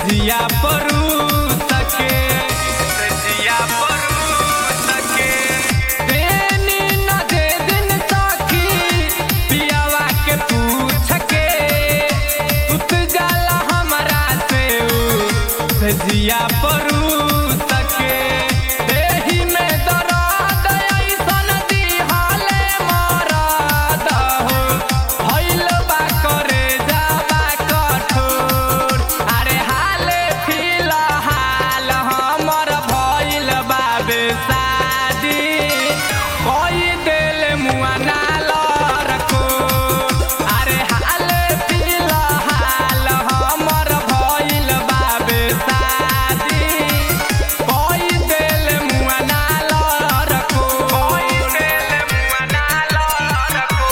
सजिया परू सके सजिया परू सके देनी न दे दिन सखी पियावा के पूछ के उत जाला हमरा से उ सजिया परू सके देहि में दर्द ऐसन दिहाले मरद हो भइल बा करे जाबा कठोर अरे हाले फिलहाल हमर भइल बा बेसादी कोई दिल मुआ ना रखो अरे हाले फिलहाल हमर भइल बा बेसादी कोई दिल मुआ ना रखो कोई दिल मुआ ना रखो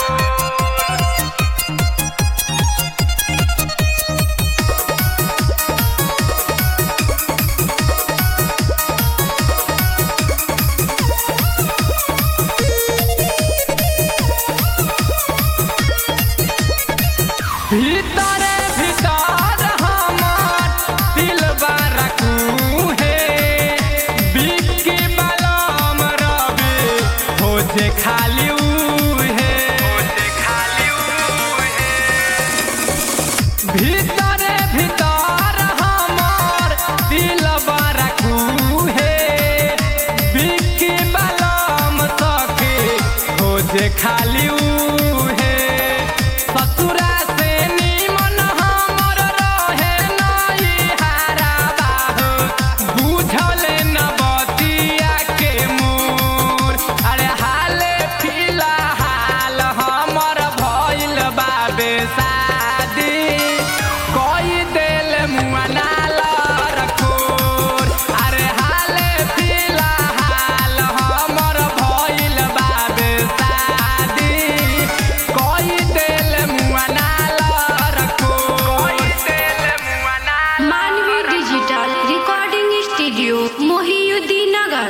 भीतरे भीतर हमर दिल रखू हे बिक्की बलम रवि हो जे खाली उहे हो जे खाली उहे भीतरे भीतर हमर दिल रखू हे बिक्की बलम सखे हो जे खाली उहे ससुरा से निमन हमर रहे नई हारा बाहो बुझल न बतिया के मोर अरे हाले फिलहाल हमर भइल बा बेसादी कोई दिल मुआ ना रखोर अरे हाले फिलहाल हमर भइल बा बेसादी कोई दिल मुआ ना रखोर कोई दिल मुआ ना मानवी डिजिटल रिकॉर्डिंग स्टूडियो मोहियुद्दीन नगर